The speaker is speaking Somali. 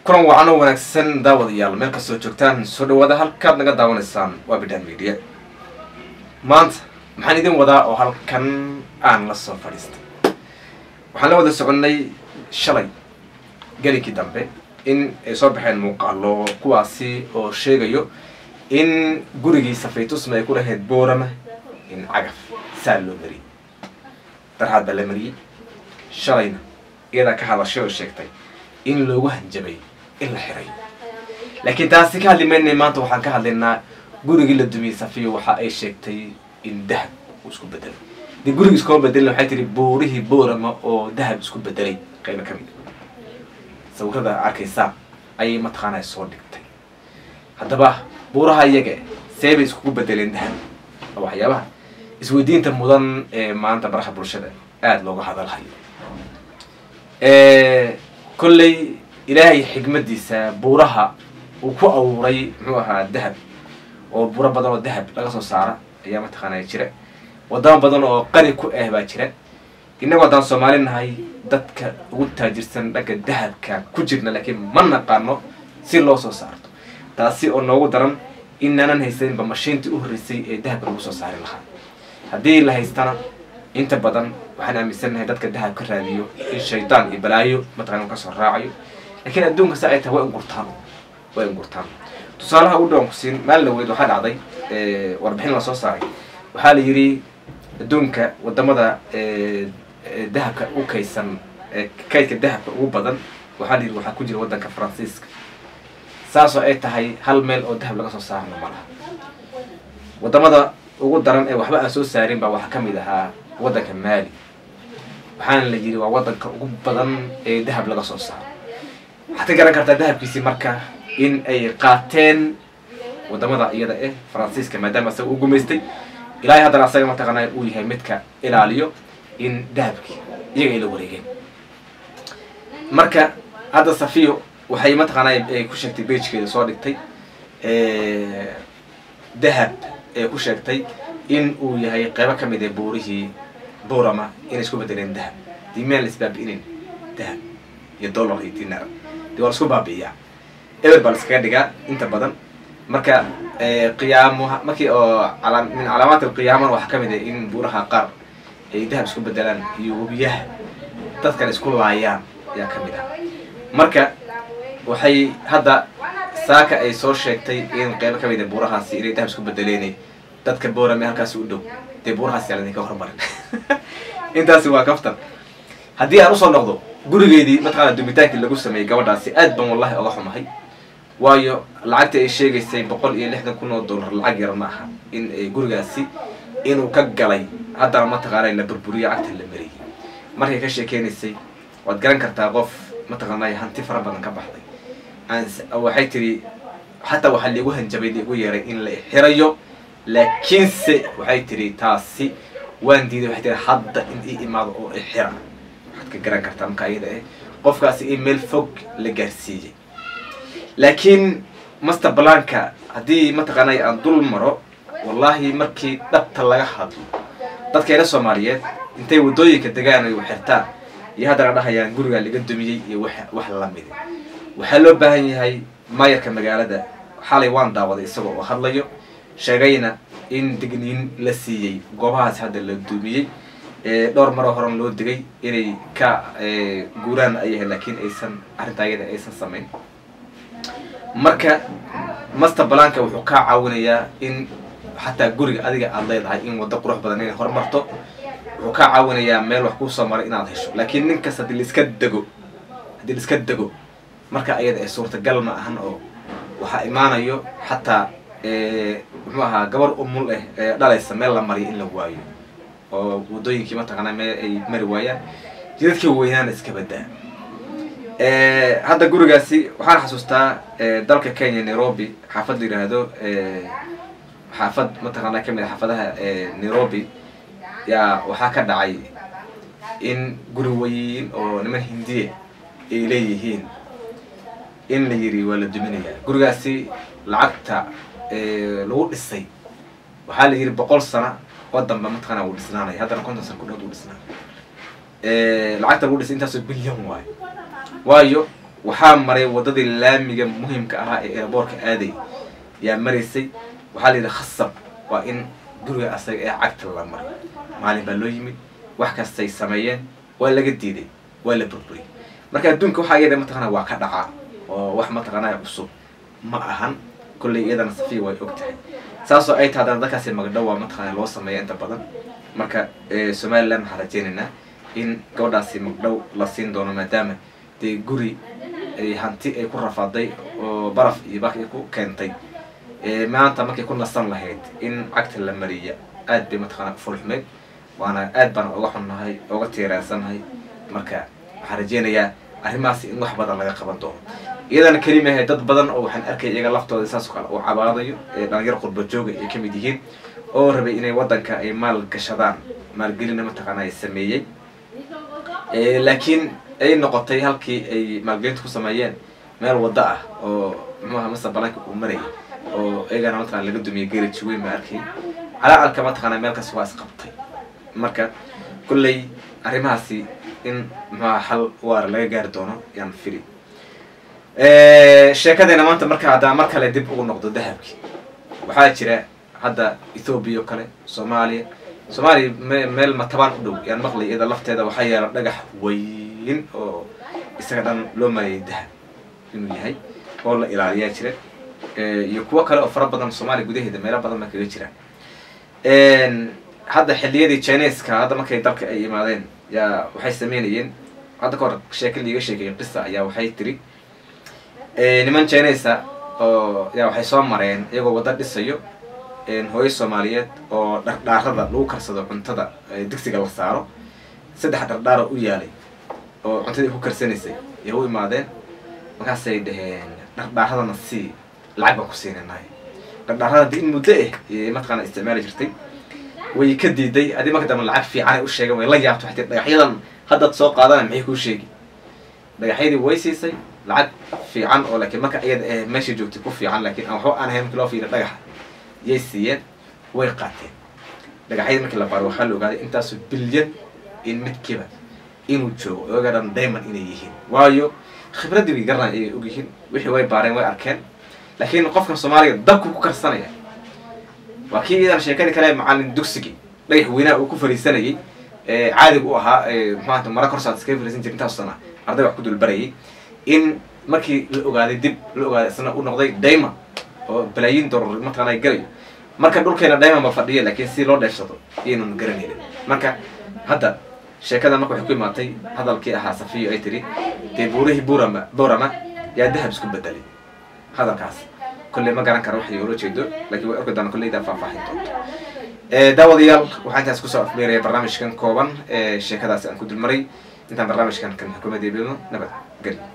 kulan wacan oo wanaagsan daawadayaal meel kastoo joogtaan soo dhawaada halkaad naga daawanaysaan waa bidhaan media maanta maxaan idin wadaa oo halkan aan la soo fadhiistay waxaan la wada soconnay shalay gelinkii dambe in ay soo baxeen muuqaalo kuwaasi oo sheegayo in gurigii safaytusma ay ku lahayd boorama in cagaf saa loo mariyey darxaad baa la mariyey shalayna iyadaa ka hadashay oo sheegtay in loogu hanjabay in la xiray laakiin taasi ka hadli maynay maanta waxaan ka hadlaynaa gurigii la dumiyey safiyo waxa ay sheegtay in dahab uu isku bedelay dee gurigii iskuma bedelin waxay tihi buurihii boorama oo dahab isku bedelay qaybo ka mid sawirada arkaysaa ayay mataqaanaa soo dhigtay haddaba buuraha iyaga see bay iskugu bedeleen dahab waa waxyaabaha isweydiinta mudan ee maanta baraha bulshada aada looga hadalhayo kolley ilaahay xigmadiisa buuraha uu ku abuuray muxuu ahaa dahab oo buuro badan oo dahab laga soo saara ayaa mataqaanaa jira wadamo badan oo qani ku ah baa jira innagu haddaan soomaali nahay dadka ugu taajirsan dhanka dahabka ku jirna laakiin ma naqaano si loo soo saarto taasi oo noogu daran inaanan haysaninba mashiintii u horreysay ee dahabka lagu soo saari lahaa haddii la haystana inta badan waxaan aaminsannahay dadka dahab ka raadiyo in shaydaan iyo balaayo mataqana ka soo raacayo laakiin adduunka sa ay tahay way ingurtaan way ingurtaan tusaalaha u dhowan ku siin maalin laweyd waxaa dhacday warbixin la soo saaray waxaa la yidhi adduunka wadamada dahabka u kaysan kaydka dahabka ugu badan waxaa la yidhi waxaa ku jira waddanka faransiiska saasoo ay tahay hal meel oo dahab laga soo saarno ma laha wadamada ugu daran ee waxba aan soo saarin baa waxaa ka mid ahaa waddanka maali waxaana la yidhi waa waddanka ugu badan ee dahab laga soo saaro waxaad ka garan kartaa dahabkiisii marka in ay qaateen wadamada iyada eh faransiiska maadaama asaga u gumaystay ilaahay haddana asaga mataqaanaa uu yahay midka ilaaliyo in dahabkii iyaga ay la wareegeen marka hadda safiyo waxay mataqaanaa ay ku sheegtay beijkeeda soo dhigtay dahab ee ku sheegtay in uu yahay qaybo ka mid ee buurihii boorama inay isku bedeleen dahab dii meel isbaabi'inin dahab iyo dollar iyo dinar dee waa la isku baabi'iyaa eber baa la iskaga dhigaa inta badan marka qiyaamo markii oo min calaamaat alqiyaamana waxaa ka mid ah in buuraha qaar ay dahab isku bedelaan iyo webiyaha dadkan isku laayaan ayaa ka mid ah marka waxay hadda saaka ay soo sheegtay in qaybo ka mid a buurahaasi inay dahab isku bedeleenay dadka boorame halkaasi u dhow dee buurahaasi yaa ladinka hormarin intaasi waa kaftan haddii aan usoo noqdo gurigeedii mataqaana dumitaankii lagu sameeyey gabadhaasi aad ban wallahi oga xumahay waayo lacagta ay sheegaysay boqol iyo lixdan kun oo dollar lacag yar ma aha in gurigaasi inuu ka galay haddana mataqaana la burburiyo cagta la mariyey markay ka sheekeynaysay waad garan kartaa qof mataqaanay hanti fara badan ka baxday waxay tiri xataa waxaa liigu hanjabay liigu yeeray in la xirayo laakiinse waxay tiri taasi waan diiday waxay tiri hadda in ii imaado oo ixira waxaad ka garan kartaa marka iyada eh qofkaasi in meel fog la gaarsiiyey laakiin master blanka haddii mataqaanay aan dul maro wallahi markii dhabta laga hadlo dadkeena soomaaliyeed intay waddooyinka degaan ay xirtaan iyo haddana dhahayaan gurigaa laga dumiyey iyo wax wax lamid waxaa loo baahan yahay maayarka magaalada xalay waan daawaday isaga oo hadlayo sheegayna in digniin la siiyey goobahaas hadda la dumiyey dhowr maroo horan loo digay inay ka guuraan ayahay laakiin aysan arrintaa iyada aysan samayn marka master blanka wuxuu kaa caawinayaa in xataa guriga adiga aada leedahay in waddo qurux badan inay horumarto wuxuu kaa caawinayaa meel wax kuu soo maray inaad hesho laakiin ninkas haddii laiska dego haddii laiska dego marka ayada ee suurtagal ma ahan oo waxaa imaanayo xataa muxuu ahaa gabar umul eh ee dhalaysa meel la mariyo in la waayo oo waddooyinkii mataqaanaa meel ay mari waayaan jidadkii weynaana iska badaa hadda gurigaasi waxaan xasuustaa dalka kenya nairobi xaafad la yidhaahdo xaafad mataqaanaa kamid a xaafadaha nairobi yaa waxaa ka dhacay in guri weyn oo niman hindiya ay leeyihiin in la yiri waa la duminayaa gurigaasi lacagta lagu dhisay waxaa la yidhi boqol sana oo dambe mataqaana wuu dhisnaanaya haddana konton sana kudhood uu dhisnaa lacagta lagu dhisay intaasoo bilyan waayo waayo waxaa maray waddadii laamiga muhiimka ahaa ee airboortka aaday yaa maraysay waxaa la yidhi khasab waa in guriga asaga ee cagta la maray maalin baa loo yimid wax kastay sameeyeen waa laga diiday waa la burburiyay marka adduunka waxaa iyada mataqana waa ka dhacaa oo wax mataqanaa cusub ma ahan kolley iyadana safiya way og tahay saasoo ay tahay haddana dadkaasi magdhow waa mataqana loo sameeya inta badan marka somaliland waxaan rajeynaynaa in gabadhaasi magdhow la siin doono maadaama dee guri hanti ay ku rafaaday oo baraf iyo bak ay ku keentay maanta markay ku nasan lahayd in cagta la mariya aad bay mataqana fulxumeyd waana aad baan oga xunnahay oga tiiraansannahay marka waxaan rajeynayaa arrimahaasi in wax badan laga qaban doono iyadana kelimahay dad badan oo waxaan arkay iyaga laftooda saas oo kale uu cabaadayo ee dhalinyar qurba jooga ay ka mid yihiin oo rabay inay waddanka ay maal gashadaan maalgelina mataqaana ay sameeyey laakiin ay noqotay halkii ay maalgelinta ku sameeyeen meel waddo ah oo muxuaha mase balanka uu marayay oo iyagana mataqana laga dumiyay garaj weyn baa arkay calacalka mataqaana meelkaas waa isqabtay marka kolley arrimahaasi in muxuaha xal waara laga gaari doono yaan fili sheekadeena maanta marka haddaan mar kale dib ugu noqdo dahabki waxaa jira hadda ethoobiya oo kale soomaaliya soomaaliya me meel matabaan u dhow yaan maqlay iyada lafteeda waxaa yaala dhagax weyn oo isaga dhan loo maleeyay dahab inuu yahay oo la ilaaliyaa jira iyo kuwo kale oo fara badan soomaaliya gudaheeda meelo badan ba kaga jiraan hadda xilliyadii chineska hadda markay dalka ay imaadeen yaa waxay sameynayeen hadda ka hor sheeka liiga sheegay qisa ayaa waxay tiri niman chinesa oo yaa waxay soo mareen iyagoo wadda dhisayo hooyo soomaaliyeed oo dhardhaarada lagu karsado cuntada digsiga la saaro saddex dhardhaara u yaalay oo cuntadii ku karsanaysay yay u imaadeen markaasay dhaheen dhardhaaradana sii lacag baan ku siinanahay dhardhaarada di in muddo ah ayay mataqaana isticmaali jirtay way ka diiday adi marka dambe lacag fiican ay u sheegeen way la yaabto waxay tii dhagaxyadan haddaad soo qaadana maxay kuu sheegi dhagaxyadii way siisay lacag fiican oo laakiin marka iyada eh meesha joogtay ku fiican laakiin aan waxba aan ahayn markii loo fiiriyo dhagaxa yay siiyeen way qaateen dhagaxyadii markii la baaro waxaa la ogaaday intaasu bilyan in midkiiba inuu joogo oga dhan diamond inay yihiin waayo khibraddii way garanay ayay og yihiin wixii way baareen way arkeen laakiin qofkan soomaaliga dabku ku karsanaya waa kii iyadan sheekadii kale macalin dugsigii dhagax weynaha uu ku fariisanayay caadiga u ahaa maxaata mara korsaad iskaga fariisan jira intaas sana arday wax ku dulbarayay in markii la ogaaday dib la ogaaday isna u noqday diamond oo balaayiin dollar mataqaana galayo marka dhulkeena diamond ba fadhiya laakiin si loo dheefsado iyaynan garanaynin marka hadda sheekada marka waxay ku imaatay hadalkii ahaa safiyo ay tiri dee buurihii burama burama yaa dahab isku bedelay hadalkaas kolley ma garan kara waxay ula jeedo lakiin way orki doona kolleydaa faahfaahin doonto daawadayaal waxaan intaas kusoo afmeeraya barnaamijkan kooban ee sheekadaasi aan ku dulmaray intaan barnaamijkan kan xukuumadda beelno nabad geli